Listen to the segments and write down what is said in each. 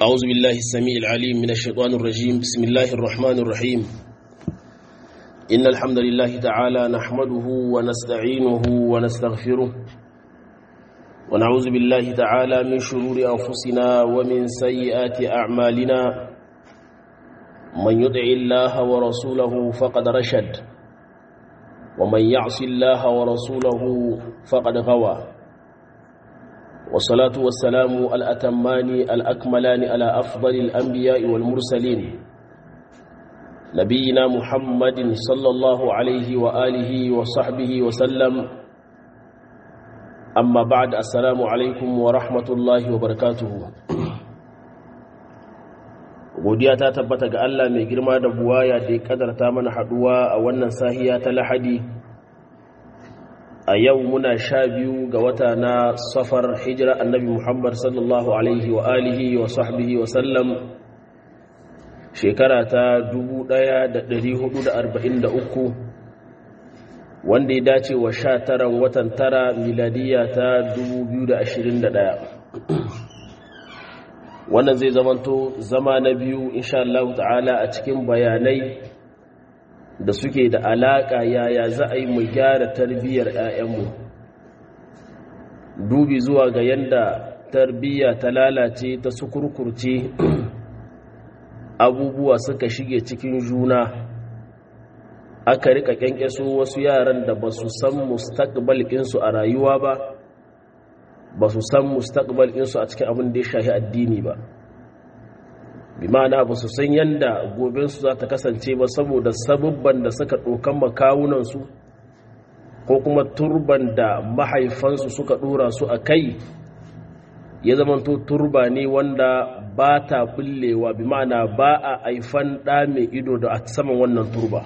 أعوذ بالله السميع العليم من الشيطان الرجيم بسم الله الرحمن الرحيم إن الحمد لله تعالى نحمده ونستعينه ونستغفره ونعوذ بالله تعالى من شرور أنفسنا ومن سيئات أعمالنا من يدع الله ورسوله فقد رشد ومن يعص الله ورسوله فقد غوى والصلاة والسلام الأتمان الأكملان على أفضل الأنبياء والمرسلين نبينا محمد صلى الله عليه وآله وصحبه وسلم أما بعد السلام عليكم ورحمة الله وبركاته godiya ta tabbata ga Allah mai girma da buwaya da ya kadarta mana haduwa a wannan sahiya ta lahadi a yau muna sha biyu ga wata na safar hijira annabi muhammad sallallahu alaihi wa alihi wa sahbihi wa sallam shekara ta 1443 wanda ya dace wa sha taran watan tara miladiya ta 2021 wannan zai zamanto zama na biyu insha Allah ta'ala a cikin bayanai da suke da alaƙa yaya za a yi mu gyara tarbiyyar 'ya'yanmu dubi zuwa ga yadda tarbiyya ta lalace ta sukurkurce abubuwa suka shige cikin juna aka rika kyankyaso wasu yaran da ba su san mustaqbal ɗinsu a rayuwa ba ba su san mustaqbal ɗinsu a cikin abin da ya shahi addini ba bi ma'ana ba su san yadda gobensu za ta kasance ba saboda sabubban da suka ɗokan makawunansu ko kuma turban da mahaifansu suka ɗora su a kai ya zamanto turba ne wanda ba ta bullewa bi ma'ana ba a haifan ɗa mai ido da a saman wannan turba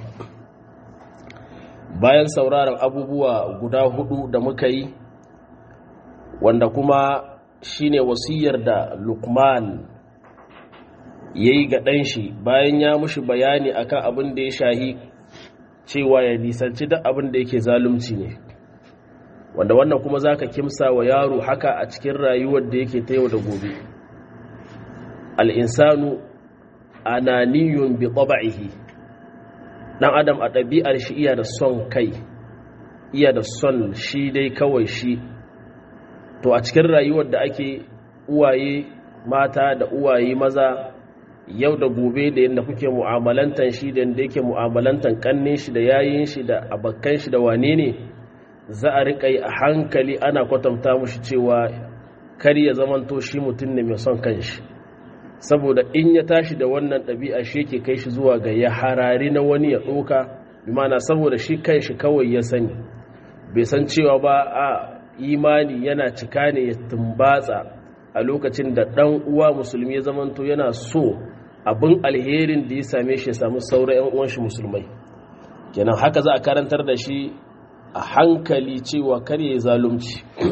bayan sauraron abubuwa guda hudu da muka yi wanda kuma shine wasiyar da lukman ya yi ga ɗanshi bayan ya mushi bayani akan abin da ya shahi cewa ya nisanci duk abin da yake zalunci ne wanda wannan kuma za ka kimsa wa yaro haka a cikin rayuwar da yake ta yau da gobe al'insanu ananiyun bi ƙwaba'ihi ɗan adam a ɗabi'ar shi iya da son kai iya da son shi dai kawai shi to a cikin rayuwar da ake uwaye mata da uwaye maza yau da gobe da yadda kuke mu'amalantan shi da yadda yake mu'amalantan kanne shi da yayin shi da abakkan shi da wane ne za a riƙa yi a hankali ana kwatanta mushi cewa kar ya zamanto shi mutum ne mai son kanshi saboda in ya tashi da wannan ɗabi'a shi yake kai shi zuwa ga ya harari na wani ya ɗoka bi mana saboda shi kanshi kawai ya sani bai san cewa ba a imani yana cika ne ya tumbatsa a lokacin da ɗan uwa musulmi ya zamanto yana so abin alherin da ya same shi ya samu sauran 'yan uwan shi musulmai kenan haka za a karantar da shi a hankali cewa kar ya zalunci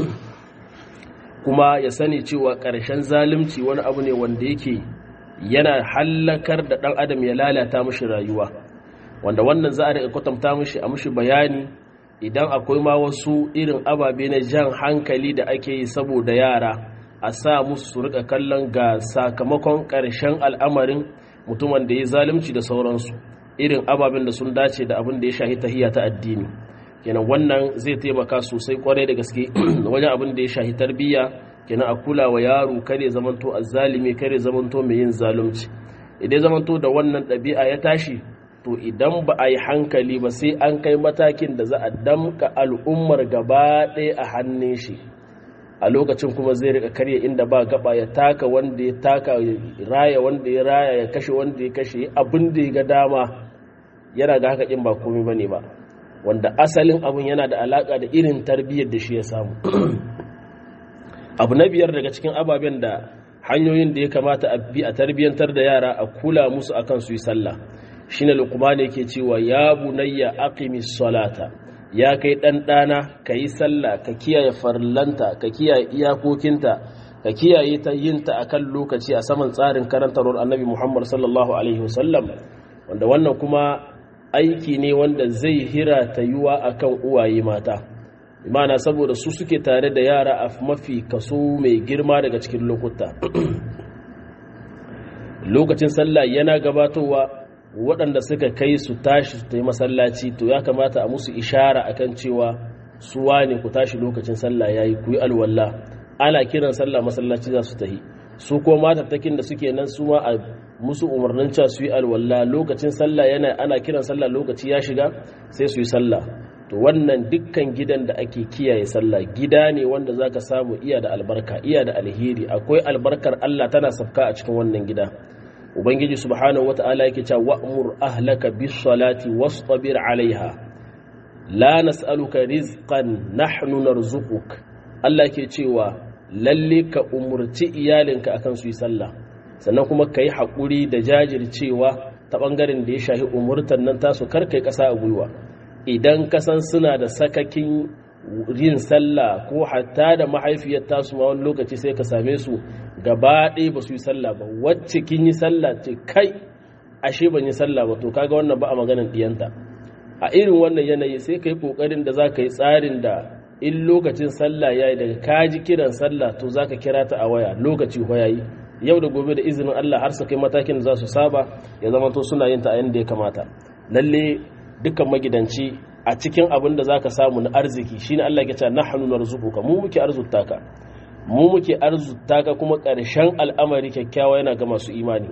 kuma ya sani cewa ƙarshen zalunci wani abu ne wanda yake yana hallakar da ɗan adam ya lalata mashi rayuwa wanda wannan za a riƙa kwatanta mashi a mashi bayani idan akwai ma wasu irin ababe na jan hankali da ake yi saboda yara a sa musu su rika kallon ga sakamakon ƙarshen al'amarin mutumin da ya zalunci da sauransu irin ababen da sun dace da abin da ya shahi tahiyya ta addini kenan wannan zai taimaka sosai kwarai da gaske wajen abin da ya shahi tarbiyya kenan a kula wa yaro kare zamanto azzalimi kare zamanto mai yin zalunci idan zamanto da wannan ɗabi'a ya tashi to idan ba a yi hankali ba sai an kai matakin da za a damka al'ummar gaba ɗaya a hannun shi a lokacin kuma zai rika karya inda ba gaba ya taka wanda ya taka raya wanda ya raya ya kashe wanda ya kashe abin da ya ga dama yana ga haka in ba komai bane ba wanda asalin abin yana da alaka da irin tarbiyyar da shi ya samu abu na biyar daga cikin ababen da hanyoyin da ya kamata a bi a tarbiyyantar da yara a kula musu akan su yi sallah shine luqman yake cewa ya bunayya aqimis salata ya kai ɗan ɗana ka yi sallah ka kiyaye farlanta ka kiyaye iyakokinta ka kiyaye ta yinta a kan lokaci a saman tsarin karantarwar annabi muhammad sallallahu alaihi wasallam wanda wannan kuma aiki ne wanda zai hira ta yiwa a kan uwaye mata imana saboda su suke tare da yara a mafi kaso mai girma daga cikin lokuta lokacin sallah yana gabatowa waɗanda suka kai su tashi su ta yi masallaci to ya kamata a musu ishara akan cewa su wane ku tashi lokacin sallah yayi ku yi alwala ana kiran sallah masallaci za su tahi su ko matattakin da suke nan su ma a musu umarnin cewa su yi alwala lokacin sallah yana ana kiran sallah lokaci ya shiga sai su yi sallah to wannan dukkan gidan da ake kiyaye sallah gida ne wanda zaka samu iya da albarka iya da alheri akwai albarkar Allah tana safka a cikin wannan gida ubangiji subhanahu wata'ala yake cewa wa'mur ahlaka bis salati wastabir alaiha la nas'aluka rizqan nahnu narzuquk Allah ke cewa lalle ka umurci iyalinka akan su yi sallah sannan kuma ka yi haƙuri da jajircewa ta ɓangaren da ya shahi umurtan nan tasu karkai ƙasa a gwiwa idan kasan suna da sakakin yin sallah ko hatta da mahaifiyar tasu ma wani lokaci sai ka same su gaba ɗaya ba su yi sallah ba wacce kin yi sallah ce kai ashe ban yi sallah ba to kaga wannan ba a maganar diyanta a irin wannan yanayi sai ka yi ƙoƙarin da za ka yi tsarin da in lokacin sallah ya yi daga kaji kiran sallah to za ka kira ta a waya lokaci ya yi yau da gobe da izinin Allah har su kai matakin da za su saba ya zama to suna yin ta a yadda ya kamata lalle dukkan magidanci a cikin abin da zaka samu na arziki shine Allah ya ce nahnu narzuquka mu muke arzuta ka mu muke arzuta ka kuma ƙarshen al'amari kyakkyawa yana ga masu imani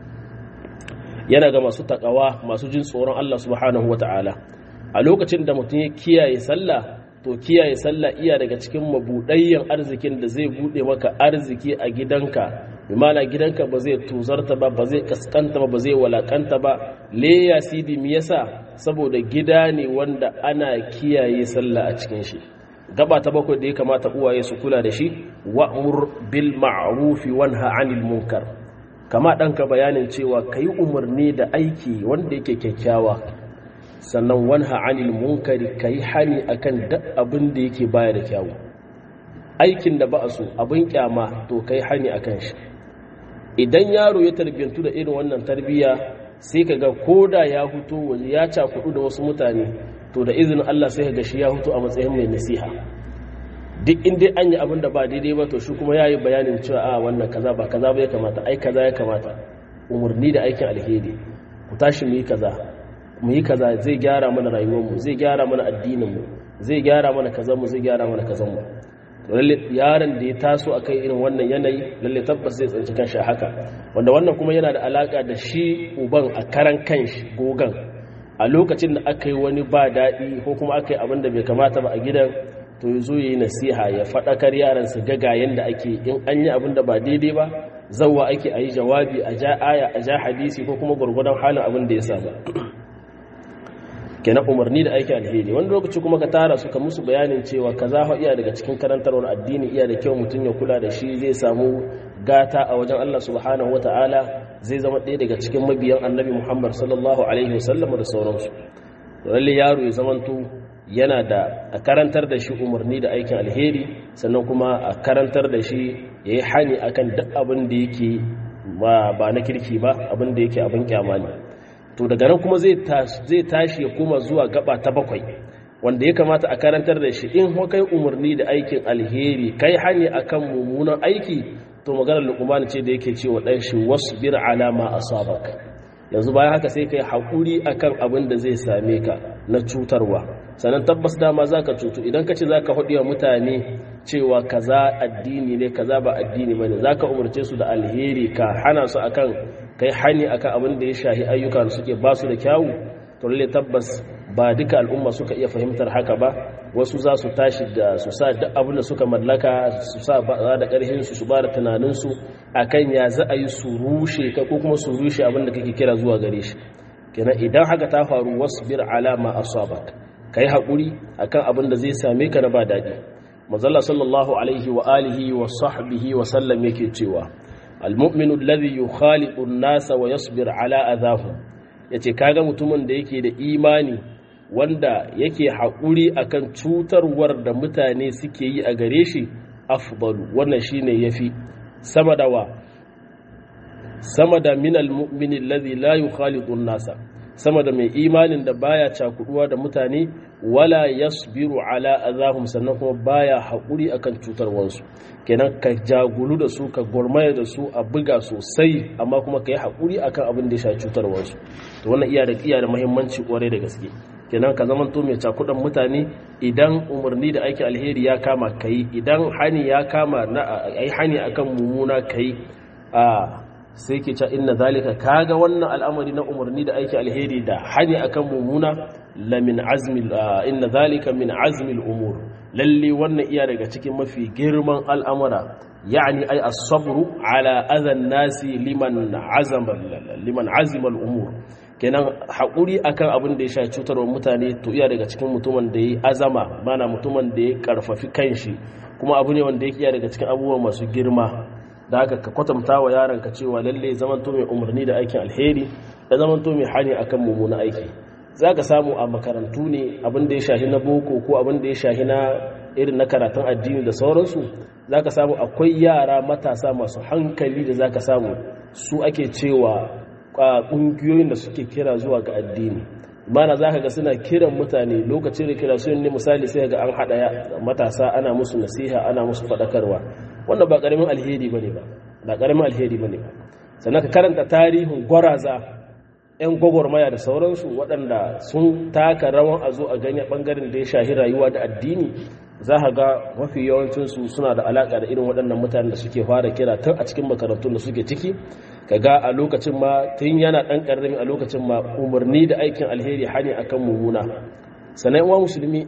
yana ga masu takawa masu jin tsoron Allah subhanahu wataala a lokacin da mutum ya kiyaye sallah to kiyaye sallah iya daga cikin mabudayyan arzikin da zai bude maka arziki a gidanka bimana gidanka ba zai tuzarta ba ba zai kaskanta ba ba zai walakanta ba le ya sidi mi yasa saboda gida ne wanda ana kiyaye sallah a cikin shi gaba ta bakwai da ya kamata uwaye su kula da shi wa'mur bil ma'ruf wanha 'anil munkar kama danka bayanin cewa kai umarni da aiki wanda yake kyakkyawa sannan wanha 'anil munkari kai hani akan duk abin da yake baya da kyawu aikin da ba a so abin kyama to kai hani akan shi idan yaro ya tarbiyantu da irin wannan tarbiya sai ka ga koda ya huto waje ya cakudu da wasu mutane to da izinin Allah sai ka ga shi ya huto a matsayin mai nasiha duk inda an yi abin da ba daidai ba to shi kuma ya yi bayanin cewa a wannan kaza ba kaza ba ya kamata ai kaza ya kamata umarni da aikin alheri ku tashi mu yi kaza mu yi kaza zai gyara mana rayuwarmu zai gyara mana addininmu zai gyara mana kazanmu zai gyara mana kazanmu lalle yaron da ya taso akan irin wannan yanayi lalle tabbas zai tsanci kanshi haka wanda wannan kuma yana da alaka da shi uban a karan kanshi gogan a lokacin da aka yi wani ba daɗi ko kuma aka yi abin da bai kamata ba a gidan to ya zo ya yi nasiha ya faɗakar yaran su ga ga yanda ake in an yi abin da ba daidai ba zawwa ake a yi jawabi a ja aya a ja hadisi ko kuma gwargwadon halin abin da ya saba kenan umarni da aiki alheri wani lokaci kuma ka tara su ka musu bayanin cewa kaza fa iya daga cikin karantarwar addini iya da kyau mutum ya kula da shi zai samu gata a wajen Allah subhanahu wataala zai zama ɗaya daga cikin mabiyan annabi Muhammad sallallahu alaihi wasallam da sauransu lalle yaro ya zamanto yana da a karantar da shi umarni da aikin alheri sannan kuma a karantar da shi ya yi hani akan duk abin da yake ba na kirki ba abin da yake abin kyama ne to daga nan kuma zai tashi ya koma zuwa gaba ta bakwai wanda ya kamata a karantar da shi in kai umarni da aikin alheri kai hani akan mummunan aiki to maganar luqman ce da yake cewa dan shi wasbir ala ma asabak yanzu bayan haka sai kai hakuri akan abin da zai same ka na cutarwa sannan tabbas dama zaka cutu idan ka ce zaka hudi wa mutane cewa kaza addini ne kaza ba addini bane zaka umarce su da alheri ka hana su akan kai hani akan abin da ya shahi ayyuka da suke basu da kyawu to lalle tabbas ba duka al'umma suka iya fahimtar haka ba wasu za su tashi da su sa duk abin da suka mallaka su sa ba da ƙarfin su su ba da tunanin su akan ya za a yi su rushe ka ko kuma su rushe abin da kake kira zuwa gare shi kenan idan haka ta faru wasbir ala ma asabak kai hakuri akan abin da zai same ka na ba daɗi manzalla sallallahu alaihi wa alihi wa sahbihi wa sallam yake cewa almu'minu alladhi yukhaliqu an-nasa wa yasbir ala adahum yace kaga mutumin da yake da imani wanda yake haƙuri akan cutarwar da mutane suke yi a gare shi afdalu wannan shine yafi sama da wa sama da minal mu'mini alladhi la yukhaliqu an-nasa sama da mai imanin da baya cakuduwa da mutane wala yasbiru ala azahum sannan kuma baya haƙuri akan cutarwansu kenan ka jagulu da su ka gurmaya da su a buga sosai amma kuma ka yi haƙuri akan abin da ya sha cutarwansu to wannan iya da iya da muhimmanci kwarai da gaske kenan ka zama to mai cakudan mutane idan umarni da aikin alheri ya kama kai idan hani ya kama na ai hani akan mumuna kai a sai ke ca inna zalika kaga wannan al'amari na umarni da aiki alheri da hani akan mumuna la min azmi inna zalika min azmi al'umur lalle wannan iya daga cikin mafi girman al'amura yani ai as-sabru ala adhan nasi liman azama liman azima al'umur kenan haƙuri akan abin da ya sha cutarwa mutane to iya daga cikin mutumin da ya azama mana mutumin da ya karfafi kanshi kuma abu ne wanda ya iya daga cikin abubuwa masu girma da haka ka kwatanta wa yaronka cewa lalle zamanto mai umarni da aikin alheri da zamanto mai hani akan mummuna aiki za ka samu a makarantu ne abin da ya shahi na boko ko abin da ya shahi na irin na karatun addini da sauransu za ka samu akwai yara matasa masu hankali da za ka samu su ake cewa ƙungiyoyin da suke kira zuwa ga addini mana za ka ga suna kiran mutane lokacin da kira sun ne misali sai ga an haɗa matasa ana musu nasiha ana musu faɗakarwa wannan ba ƙaramin alheri ba ne ba ba ƙaramin alheri ba ne ba sannan ka karanta tarihin gwaraza 'yan gwagwarmaya da sauransu waɗanda sun taka rawan a zo a ganye ɓangaren da ya shahi rayuwa da addini za a ga mafi yawancinsu suna da alaƙa da irin waɗannan mutanen da suke fara kira tun a cikin makarantun da suke ciki ka ga a lokacin ma tun yana ɗan ƙarami a lokacin ma umarni da aikin alheri hani akan mummuna sannan wa musulmi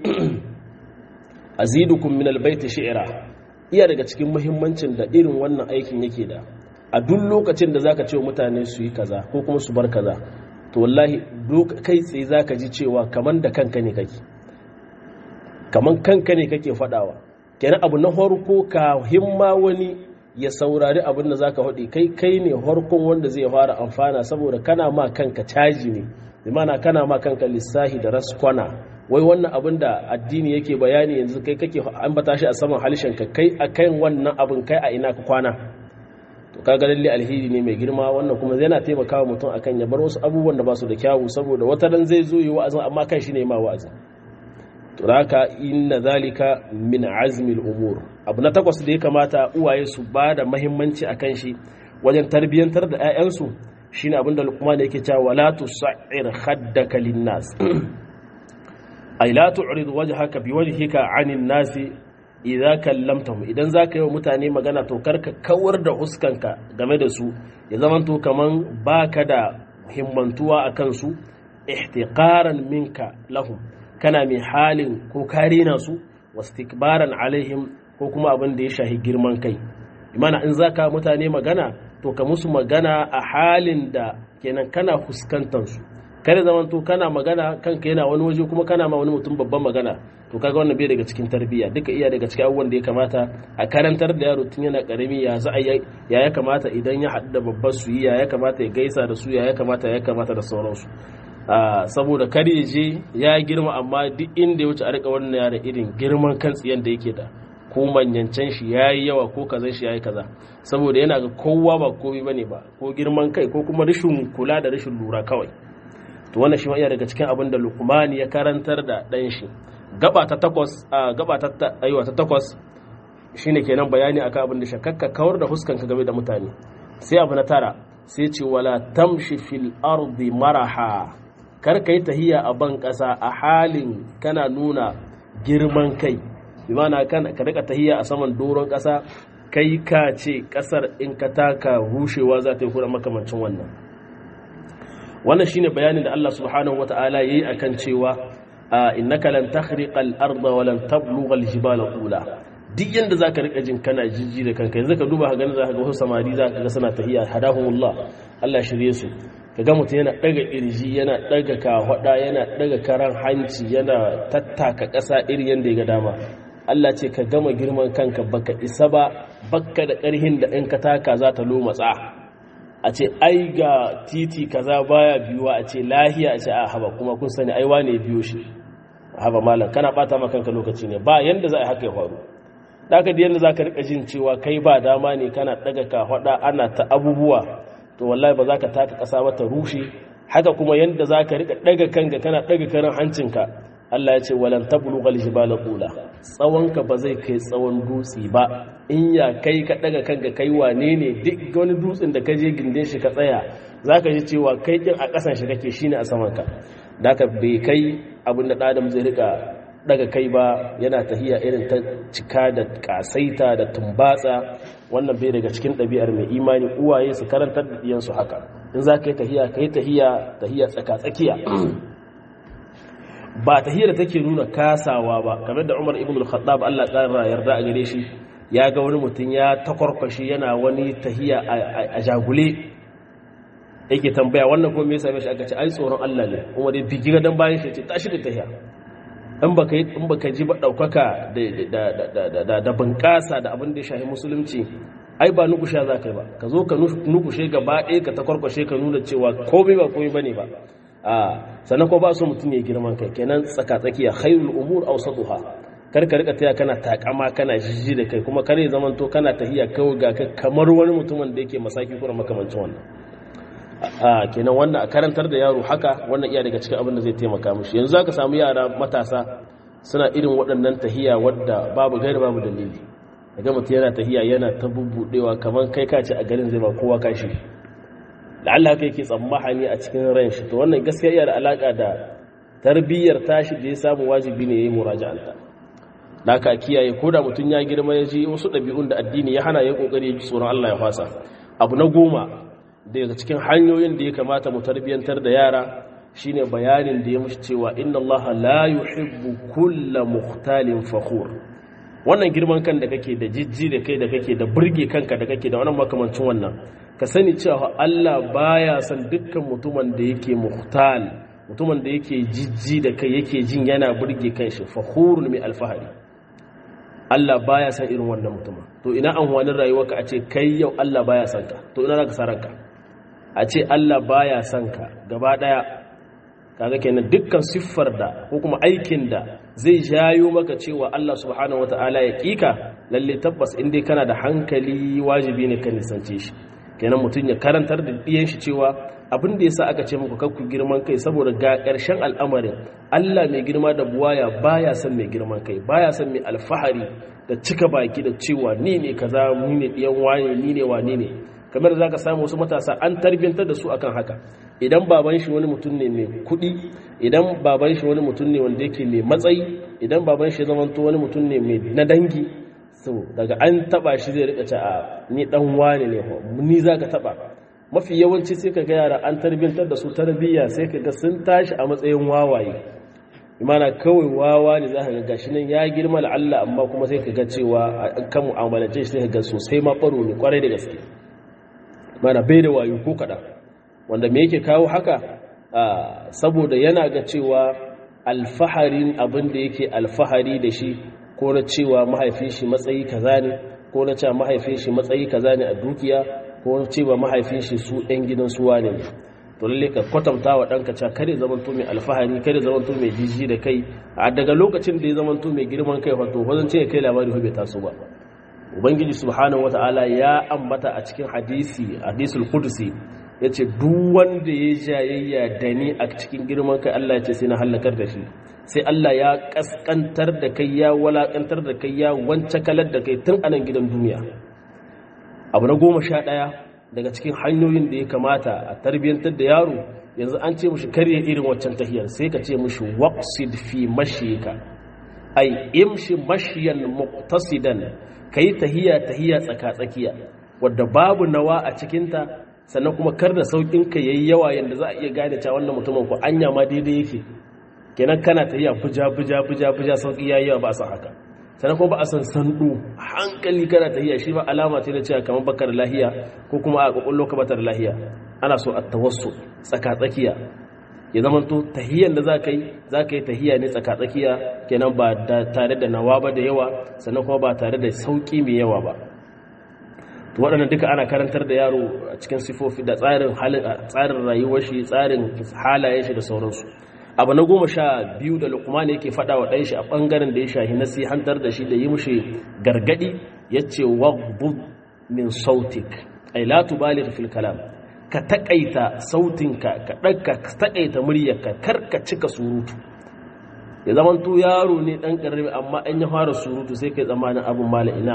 azidukum min albayti shi'ra iya daga cikin muhimmancin da irin wannan aikin yake da a duk lokacin da zaka ce wa mutane su yi kaza ko kuma su bar kaza to wallahi kai tsaye zaka ji cewa kaman da kanka ne kake kaman kanka ne kake fadawa kenan abu na farko ka himma wani ya saurari abin da zaka faɗi kai kai ne harkon wanda zai fara amfana saboda kana ma kanka caji ne bimana kana ma kanka lissahi da raskwana wai wannan abin da addini yake bayani yanzu kai kake ambata shi a saman halishin ka kai akan wannan abin kai a ina ka kwana to kaga lalle alheri ne mai girma wannan kuma yana taimakawa mutum akan ya bar wasu abubuwan da ba su da kyawu saboda wata ran zai zo yi wa'azin amma kan shi ne ma wa'azi to haka inna zalika min azmi al-umur abu na takwas da ya kamata uwaye su ba da muhimmanci akan shi wajen tarbiyantar da 'ya'yansu shine abin da Luqman yake cewa wala tusa'ir khaddaka lin-nas ay la tu'rid wajhaka biwajhika 'anil nasi idza kallamtahum idan zaka yi wa mutane magana to karka kawar da huskanka game da su ya zamanto kaman baka da himmantuwa akan su ihtiqaran minka lahum kana mai halin ko karina su wastikbaran alaihim ko kuma abin da ya shahi girman kai imana in zaka mutane magana to ka musu magana a halin da kenan kana fuskantar su kare zaman to kana magana kanka yana wani waje kuma kana ma wani mutum babban magana to kaga wannan bai daga cikin tarbiyya duka iya daga cikin abubuwan da ya kamata a karantar da yaro tun yana karami ya za ya ya kamata idan ya haɗu da babbar su ya ya kamata ya gaisa da su ya ya kamata ya kamata da sauransu saboda kar ya je ya girma amma duk inda ya wuce a rika wannan yara irin girman kan tsiyan da yake da ko manyancan shi ya yi yawa ko kazan shi ya yi kaza saboda yana ga kowa ba komai bane ba ko girman kai ko kuma rashin kula da rashin lura kawai to wannan shi iya daga cikin abin da lukmani ya karantar da ɗan shi gaba ta takwas a gaba ta aiwa ta takwas shine kenan bayani akan abin da shakakka kawar da huskanka game da mutane sai abu na tara sai ce wala tamshi fil ardi maraha kar kai tahiya a ban ƙasa a halin kana nuna girman kai bi mana kan ka rika tahiya a saman doron ƙasa kai ka ce ƙasar in ka taka rushewa za ta yi kuma makamancin wannan wannan shine bayanin da Allah subhanahu wata'ala yayi akan cewa innaka lan takhriqa al-ardha wa lan tablugha al-jibala ula duk yanda zaka rika jin kana jijji da kanka yanzu ka duba ka gani zaka ga wasu samari zaka ga suna tahiya hadahumullah Allah shirye su kaga mutum yana daga irji yana daga kahwada yana daga karan hanci yana tattaka ƙasa irin yanda ya ga dama Allah ce ka gama girman kanka baka isa ba bakka da ƙarhin da in ka taka za ta lomatsa a ce ai ga titi kaza baya biyuwa a ce lahiya a ce a haba kuma kun sani ai wane biyo shi haba malam kana bata ma kanka lokaci ne ba yanda za a haka ya faru daga da yanda za ka rika jin cewa kai ba dama ne kana daga ka hada ana ta abubuwa to wallahi ba za ka taka kasa ba ta rushe haka kuma yanda za ka rika daga kanka kana daga karan hancinka Allah ya ce walan tablughal jibala tula tsawonka ba zai kai tsawon dutse ba in ya kai ka daga kanka kai wane ne duk wani dutsen da ka je gindin shi ka tsaya zaka ji cewa kai din a kasan shi kake shine a saman ka daka bai kai abin da adam zai rika daga kai ba yana tahiya irin ta cika da kasaita da tumbatsa wannan bai daga cikin ɗabi'ar mai imani uwaye su karantar da diyansu haka in za ka yi tahiya ka yi tahiya tahiya tsaka-tsakiya ba tahiyar da take nuna kasawa ba kamar da umar ibn al-khattab Allah ƙara yarda a gare shi ya ga wani mutum ya takwarkwashi yana wani tahiya a jagule yake tambaya wannan kuma me yasa shi aka ce ai tsoron Allah ne kuma dai bigi dan bayan shi ce tashi da tahiya in baka in baka ji ba daukaka da da da da bunƙasa da abin da ya shahi musulunci ai ba nukusha za ka yi ba ka zo ka nukushe gaba ɗaya ka takwarkwashe ka nuna cewa komai ba komai bane ba a sannan ko ba su mutum ya girman kai kenan tsaka-tsakiya khairul umur awsatuha kar ka rika taya kana takama kana jijji da kai kuma kare zaman to kana tahiya kawai ga ka kamar wani mutumin da yake masaki kuma makamancin wannan a kenan wannan a karantar da yaro haka wannan iya daga cikin abin da zai taimaka mishi yanzu zaka samu yara matasa suna irin waɗannan tahiya wadda babu gairi babu dalili daga mutum yana tahiya yana ta bubbudewa kamar kai ka ce a garin zai ba kowa kashi da Allah kai ke tsammahani a cikin ran shi to wannan gaskiya iya da alaka da tarbiyyar tashi da ya samu wajibi ne yayi muraja'anta da ka kiyaye ko da mutum ya girma ya ji wasu ɗabi'un da addini ya hana ya kokari ya ji tsoron Allah ya fasa abu na goma daga cikin hanyoyin da ya kamata mu tarbiyyantar da yara shine bayanin da ya mushi cewa inna Allah la yuhibbu kulla mukhtalin fakhur wannan girman kan da kake da jijji da kai da kake da burge kanka da kake da wannan makamancin wannan ka sani cewa Allah baya son dukkan mutumin da yake muhtal mutumin da yake jijji da kai yake jin yana burge kanshi fakhurun mai alfahari Allah baya son irin wannan mutumin to ina an wani rayuwarka a ce kai yau Allah baya son ka to ina zaka saranka a ce Allah baya son ka gaba daya kaga kenan dukkan siffar da ko kuma aikin da zai jayo maka cewa Allah subhanahu wataala ya kika lalle tabbas in dai kana da hankali wajibi ne ka nisance shi kenan mutum ya karantar da ɗiyan shi cewa abin da yasa aka ce muku kakku girman kai saboda ga ƙarshen al'amarin Allah mai girma da buwaya baya son mai girman kai baya son mai alfahari da cika baki da cewa ni ne kaza ni ne ɗiyan wani ni ne wani ne kamar zaka samu wasu matasa an tarbiyyantar da su akan haka idan baban shi wani mutum ne mai kuɗi idan baban shi wani mutum ne wanda yake mai matsayi idan baban shi zamanto wani mutum ne mai na dangi so daga an taba shi zai rika ce a ni dan wane ne ni zaka taba mafi yawanci sai ka ga yara an tarbiyyantar da su tarbiyya sai ka ga sun tashi a matsayin wawaye imana kawai wawa ne za ka ga gashi nan ya girma Allah amma kuma sai ka ga cewa kan mu'amalance shi sai ka ga sosai ma baro ne kwarai da gaske mana bai da wayo ko kaɗan wanda me yake kawo haka saboda yana ga cewa alfaharin abin da yake alfahari da shi ko na cewa mahaifin shi matsayi kaza ne ko na cewa mahaifin shi matsayi kaza ne a dukiya ko na cewa mahaifin shi su ɗan gidan su wane ne to lalle ka kwatanta wa ɗanka cewa kare zamanto mai alfahari kare zamanto mai jiji da kai a daga lokacin da ya zamanto mai girman kai wato wajen ce kai labari bai taso ba ubangiji subhanahu wataala ya ambata a cikin hadisi hadisul qudsi yace duk wanda ya jayayya da ni a cikin girman kai Allah ya ce sai na halakar da shi sai Allah ya kaskantar da kai ya walakantar da kai ya wance kalar da kai tun anan gidan duniya abu na goma sha ɗaya daga cikin hanyoyin da ya kamata a tarbiyyantar da yaro yanzu an ce mushi karya irin waccan tahiyar sai ka ce mushi waqsid fi mashika ai imshi mashiyan muqtasidan kai tahiya tahiya tsaka tsakiya wadda babu nawa a cikinta sannan kuma kar da saukin ka yayi yawa yanda za a iya gane cewa wannan mutumin ko anya ma daidai yake kenan kana tahiya buja buja buja buja sauki yayi yawa ba a san haka sannan kuma ba a san sandu hankali kana tahiya shi ba alama ce na cewa kamar bakar lahiya ko kuma a kokollo ka batar lahiya ana so a tawassu tsaka tsakiya ya zama to tahiyan da zaka yi zaka yi tahiya ne tsaka tsakiya kenan ba tare da nawa ba da yawa sannan kuma ba tare da sauki mai yawa ba to waɗannan duka ana karantar da yaro a cikin sifofi da tsarin tsarin rayuwar shi tsarin halayen shi da sauransu abu na goma sha biyu da lukman yake faɗa wa ɗanshi a ɓangaren da ya shahi nasihantar da shi da yi mushi gargaɗi ya ce wagbud min sautik ai la tubalir fil kalam ka taƙaita sautinka ka ɗaga ka taƙaita muryarka kar ka cika surutu ya zaman to yaro ne dan karami amma an ya fara surutu sai kai tsammanin abun mala ina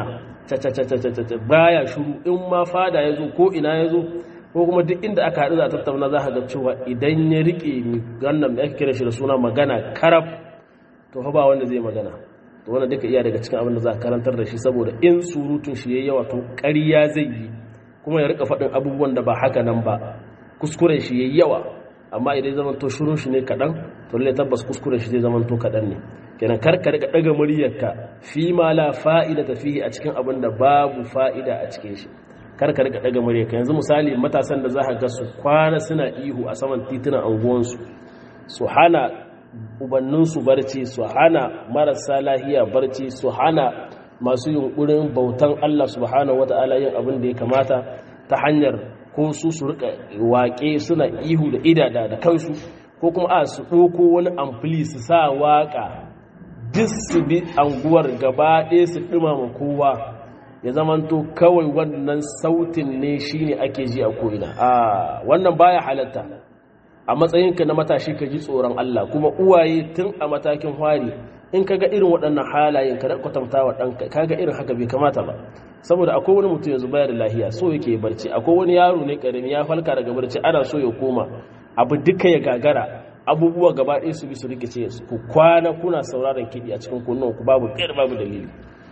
baya shuru in ma fada ya zo ko ina ya zo ko kuma duk inda aka haɗu za a tattauna za ka ga cewa idan ya riƙe gannan da ake kira shi da suna magana karab to fa ba wanda zai magana to wannan duka iya daga cikin abin da za a karantar da shi saboda in surutun shi yayi yawa to ƙarya zai yi kuma ya rika faɗin abubuwan da ba haka nan ba kuskuren shi yayi yawa amma idan zaman to shirun shi ne kaɗan to lalle tabbas kuskuren shi zai zaman to kaɗan ne kenan kar ka rika ɗaga muryarka fi ma la fa'ida ta fihi a cikin abin da babu fa'ida a cikin shi kar ka rika ɗaga muryarka yanzu misali matasan da za ka ga su kwana suna ihu a saman titunan anguwansu su hana ubanninsu barci su hana marasa lahiya barci su hana masu yunkurin bautan Allah subhanahu wata'ala yin abin da ya kamata ta hanyar ko su su rika waƙe suna ihu da idada da kansu ko kuma a su ɗoko wani amfili su sa waƙa duk su bi anguwar gaba ɗaya su ɗumama kowa ya zamanto kawai wannan sautin ne shine ake ji a ko'ina a wannan baya halatta a matsayinka na matashi ka ji tsoron Allah kuma uwaye tun a matakin hwari in ka ga irin waɗannan halayen ka kwatanta wa ɗanka ka ga irin haka bai kamata ba saboda akwai wani mutum yanzu baya da lahiya so yake barci akwai wani yaro ne ƙarami ya falka daga barci ana so ya koma abu duka ya gagara abubuwa gaba ɗaya su bi su rikice ku kwana kuna sauraron kiɗi a cikin kunnuwan ku babu ƙyar babu dalili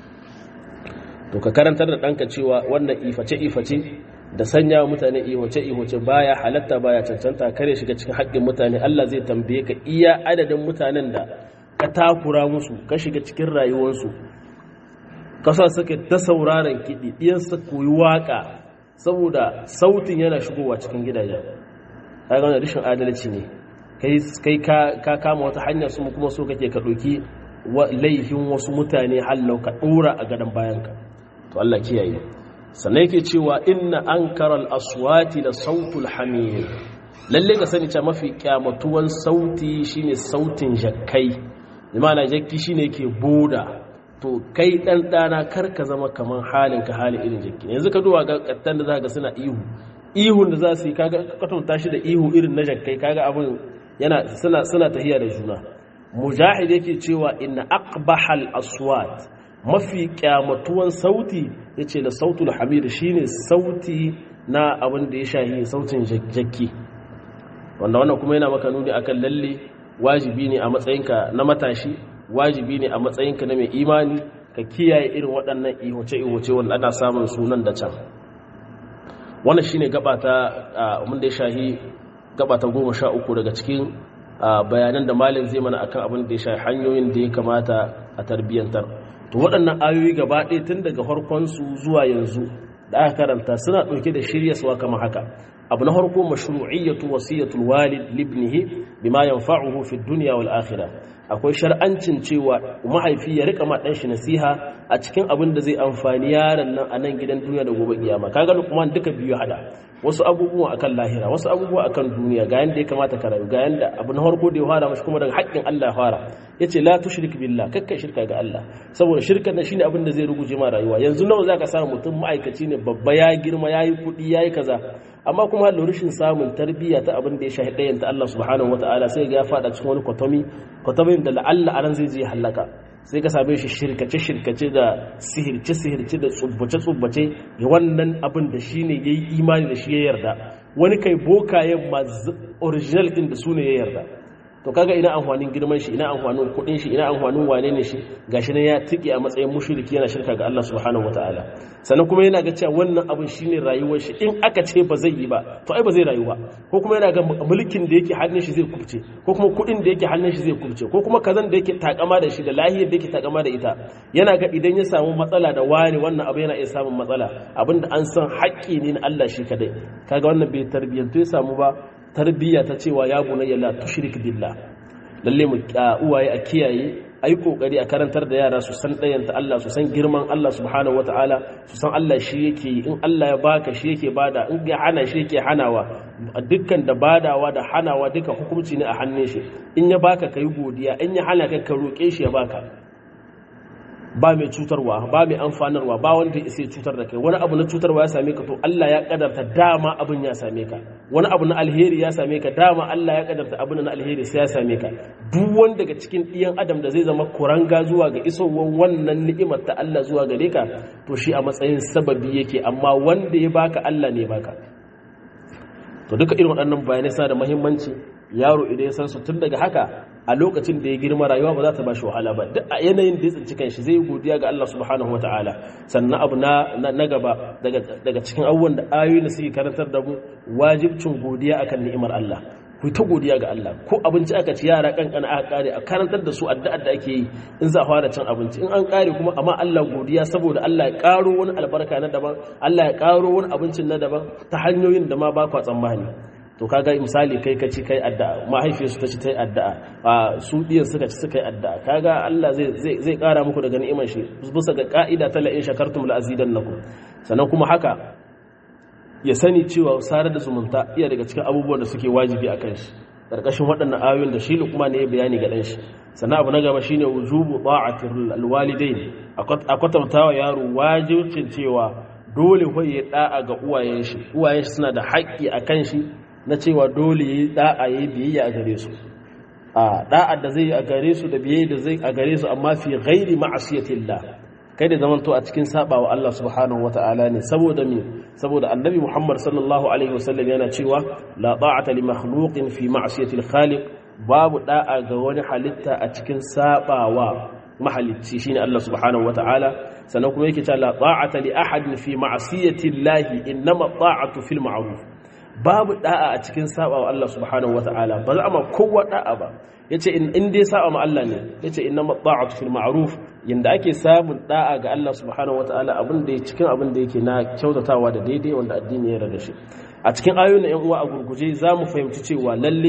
to ka karantar da ɗanka cewa wannan iface iface da sanya mutane ihoce ihoce baya halatta baya cancanta kare shiga cikin haƙƙin mutane Allah zai tambaye ka iya adadin mutanen da ka takura musu ka shiga cikin rayuwarsu kasa suka ta sauraron kiɗi ɗiyansa koyi waƙa saboda sautin yana shigowa cikin gidajen ta gane rashin adalci ne kai ka kama wata hanya su kuma so kake ka ɗauki laifin wasu mutane hallau ka ɗora a gadon bayanka to Allah kiyaye sannan yake cewa inna ankaral aswati da sautul hamir lalle ka sani cewa mafi kyamatuwan sauti shine sautin jakkai imana jakki shine yake boda to kai dan dana kar ka zama kaman halin ka halin irin jakki yanzu ka duba ga kattan da zaka suna ihu ihun da za su yi kaga katonta shi da ihu irin na jakkai kaga abin yana suna suna tahiya da juna mujahid yake cewa inna aqbahal aswat mafi kyamatuwan sauti ya ce da sautul hamid shine sauti na abin da ya shahi sautin jakki wanda wannan kuma yana maka nuni akan lalle wajibi ne a matsayinka na matashi wajibi ne a matsayinka na mai imani ka kiyaye irin waɗannan ihoce-ihoce wanda ana samun sunan da can wannan shine gaba ta abin da ya shahi gaba ta goma sha uku daga cikin bayanan da malin zai mana akan abin da ya shahi hanyoyin da ya kamata a tarbiyyantar to waɗannan ayoyi gaba ɗaya tun daga farkonsu zuwa yanzu da aka karanta suna ɗauke da shiryaswa kamar haka abu na farko mashru'iyyatu wasiyatul walid libnihi bima yanfa'uhu fi dunya wal akhirah akwai shar'ancin cewa mahaifi ya rika ma dan shi nasiha a cikin abin da zai amfani yaron nan a nan gidan duniya da gobe kiyama kaga Luqman duka biyu hada wasu abubuwa akan lahira wasu abubuwa akan duniya ga yanda ya kamata ka rayu ga yanda abu na farko da ya fara mashi kuma daga haƙƙin Allah ya fara yace la tushrik billah kakkai shirka ga Allah saboda shirka na shine abin da zai ruguje ma rayuwa yanzu nawa zaka samu mutum ma'aikaci ne babba ya girma yayi kuɗi yayi kaza amma kuma da rashin samun tarbiyya ta abin da ya shahi ɗayan ta Allah subhanahu wataala sai ga ya fada cikin wani kwatomi kwatomin da la'alla anan zai je halaka sai ka same shi shirkace-shirkace da sihirce-sihirce da tsubbace-tsubbace ga wannan abin da shi ne ya yi imani da shi ya yarda wani kai bokayen ma original ɗin da su ne ya yarda to kaga ina amfanin girman shi ina amfanin kuɗin shi ina amfanin wane ne shi gashi ne ya tiki a matsayin mushriki yana shirka ga Allah subhanahu wataala sannan kuma yana ga cewa wannan abin shine rayuwar shi in aka ce ba zai yi ba to ai ba zai rayu ba ko kuma yana ga mulkin da yake hannun shi zai kubce ko kuma kuɗin da yake hannun shi zai kubce ko kuma kazan da yake takama da shi da lahiyar da yake takama da ita yana ga idan ya samu matsala da wani wannan abu yana iya samun matsala abinda an san haƙƙi ne na Allah shi kadai kaga wannan bai tarbiyyantu ya samu ba tarbiyya ta cewa ya bunayya la tushrik billah lalle mu uwaye a kiyaye ayi kokari a karantar da yara su san dayanta Allah su san girman Allah subhanahu wataala su san Allah shi yake yi in Allah ya baka shi yake bada in ya hana shi yake hanawa dukkan da badawa da hanawa duka hukunci ne a hannun shi in ya baka kai godiya in ya hana ka ka roke shi ya baka ba mai cutarwa ba mai amfanarwa ba wanda ya sai cutar da kai wani abu na cutarwa ya same ka to Allah ya kadarta dama abin ya same ka wani abu na alheri ya same ka dama Allah ya kadarta abin na alheri sai ya same ka duk wanda daga cikin ɗiyan adam da zai zama kuranga zuwa ga isowar wannan ni'imar ta Allah zuwa gare ka to shi a matsayin sababi yake amma wanda ya baka Allah ne baka to duka irin waɗannan bayanai suna da muhimmanci yaro idan ya san su tun daga haka a lokacin da ya girma rayuwa ba za ta ba shi wahala ba duk a yanayin da ya tsinci kanshi zai godiya ga Allah subhanahu wa ta'ala sannan abu na na gaba daga cikin abubuwan da ayoyi da suke karantar da mu wajibcin godiya akan ni'imar Allah ku ta godiya ga Allah ko abinci aka ci yara kankana aka kare a karantar da su addu'ar da ake yi in za a fara cin abinci in an kare kuma amma Allah godiya saboda Allah ya karo wani albarka na daban Allah ya karo wani abincin na daban ta hanyoyin da ma ba ku tsammani to kaga misali kai ka ci kai addu'a mahaifiyarsu ta ci ta yi addu'a a su diyan suka ci suka yi addu'a kaga Allah zai zai zai kara muku daga ni'imar shi bisa ga ka'ida ta la'in shakartum la azidannakum sannan kuma haka ya sani cewa sarar da zumunta iya daga cikin abubuwan da suke wajibi a kan shi ƙarƙashin waɗannan ayoyin da shi lukuma ne ya bayani ga ɗanshi sannan abu na gaba shine wujubu ta'atir alwalidain a kwatantawa yaro wajibcin cewa dole fa ya da'a ga uwayen shi uwayen shi suna da haƙƙi a kan shi na cewa dole ya da'a ya biyayya a gare su a da'a da zai a gare su da biyayya da zai a gare su amma fi ghairi ma'asiyatillah kai da zamanto a cikin saba wa Allah subhanahu wa ta'ala ne saboda me saboda annabi Muhammad sallallahu alaihi wasallam yana cewa la ta'ata li makhluqin fi ma'siyati al-khaliq babu da'a ga wani halitta a cikin sabawa mahalicci shine Allah subhanahu wa ta'ala sannan kuma yake cewa la ta'ata li ahadin fi ma'siyati Allah innama ta'atu fil ma'ruf babu da'a a cikin saba wa Allah subhanahu wa ta'ala ba za a ma kowa da'a ba yace in dai saba ma Allah ne yace innama ta'atu fil ma'ruf yanda ake samun da'a ga Allah subhanahu wataala abin da ya cikin abin da yake na kyautatawa da daidai wanda addini ya rada shi a cikin ayoyin yan uwa a gurguje za mu fahimci cewa lalle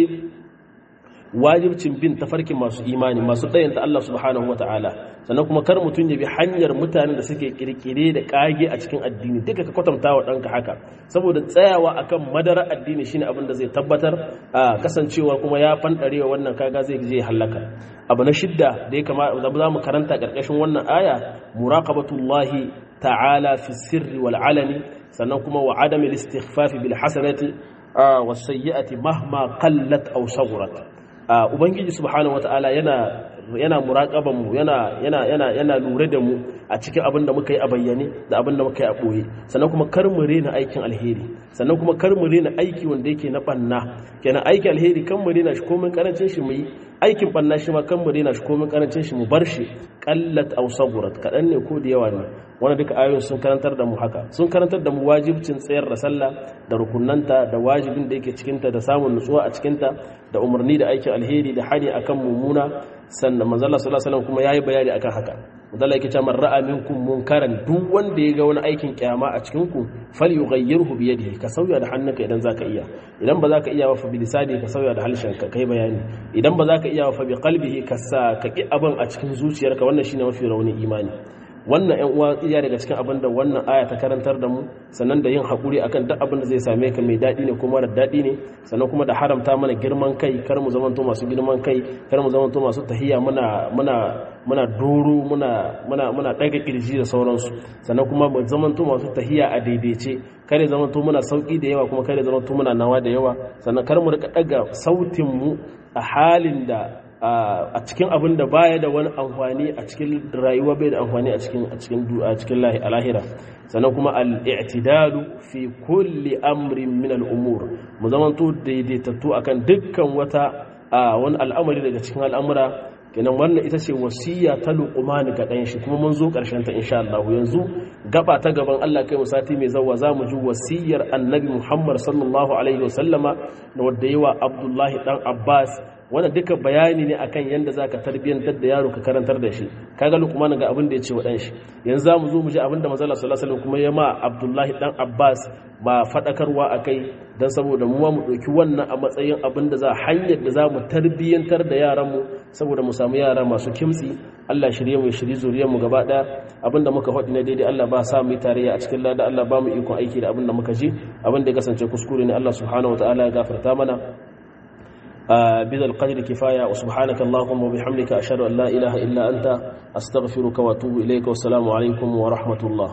wajibcin bin tafarkin masu imani masu tsayanta Allah subhanahu wataala sannan kuma kar mutum ya bi hanyar mutanen da suke kirkire da kage a cikin addini duka ka kwatanta wa ɗanka haka saboda tsayawa akan madara addini shine abin da zai tabbatar a kasancewa kuma ya fanɗarewa wannan kaga zai je halaka abu na shidda da ya kama za mu karanta ƙarƙashin wannan aya muraqabatullahi ta'ala fi sirri wal alani sannan kuma wa adami istighfafi bil hasanati was sayyi'ati mahma qallat aw saghurat ubangiji subhanahu wata'ala yana yana muraƙaban mu yana yana yana yana lura da mu a cikin abin da muka yi a bayyane da abin da muka yi a ɓoye sannan kuma kar mu rena aikin alheri sannan kuma kar mu rena aiki wanda yake na banna kenan aikin alheri kan mu rena shi komin karancin shi mu yi aikin banna shi ma kan mu rena shi komin karancin shi mu bar shi qallat aw sagurat kadan ne ko da yawa ne wanda duka ayoyin sun karantar da mu haka sun karantar da mu wajibcin tsayar da sallah da rukunanta da wajibin da yake cikinta da samun nutsuwa a cikinta da umarni da aikin alheri da hani akan mummuna sannan manzo Allah sallallahu alaihi wasallam kuma yayi bayani akan haka manzo yake cewa man ra'a minkum munkaran duk wanda ya ga wani aikin kyama a cikin ku falyughayyirhu bi yadihi ka sauya da hannunka idan zaka iya idan ba zaka iya ba fa bi lisani ka sauya da halshenka kai bayani idan ba zaka iya ba fa bi qalbihi ka sa ka ki abin a cikin zuciyarka wannan shine mafi rauni imani wannan yan uwa iya daga cikin abin da wannan aya ta karantar da mu sannan da yin haƙuri akan duk abin da zai same ka mai daɗi ne ko mara daɗi ne sannan kuma da haramta mana girman kai kar mu zamanto masu girman kai kar mu zamanto masu tahiya muna muna muna doro muna muna muna daga kirji da sauransu sannan kuma mu zamanto masu tahiya a daidaice kar ya zamanto muna sauki da yawa kuma kar ya zamanto muna nawa da yawa sannan kar mu rika daga sautin mu a halin da a cikin abin da baya da wani amfani a cikin rayuwa bai da amfani a cikin a cikin a cikin lahira sannan kuma al-i'tidalu fi kulli amrin min al-umur mu zamanto daidaitattu akan dukkan wata wani al'amari daga cikin al'amura kenan wannan ita ce wasiya ta luqman ga dan shi kuma mun zo karshen ta insha Allah yanzu gaba ta gaban Allah kai mu sati mai zawa zamu ji wasiyar annabi Muhammad sallallahu alaihi wasallama da wadda yawa Abdullahi dan Abbas wannan duka bayani ne akan yanda zaka tarbiyantar da yaro ka karantar da shi kaga Luqman ga abin da ya ce wa dan shi yanzu zamu zo mu ji abin da manzo Allah sallallahu alaihi wasallam kuma ya ma Abdullahi dan Abbas ba fadakarwa akai dan saboda mu mu dauki wannan a matsayin abin da za hanyar da zamu tarbiyantar da yaran mu saboda mu samu yara masu kimtsi Allah shirye mu shirye zuriyar mu gaba daya abinda muka faɗi na daidai Allah ba sa mu yi tarayya a cikin lada Allah ba mu ikon aiki da abinda muka ji abinda ya kasance kuskure ne Allah subhanahu wataala ya gafarta mana بذا القدر كفاية وسبحانك اللهم وبحمدك أشهد أن لا إله إلا أنت أستغفرك وأتوب إليك والسلام عليكم ورحمة الله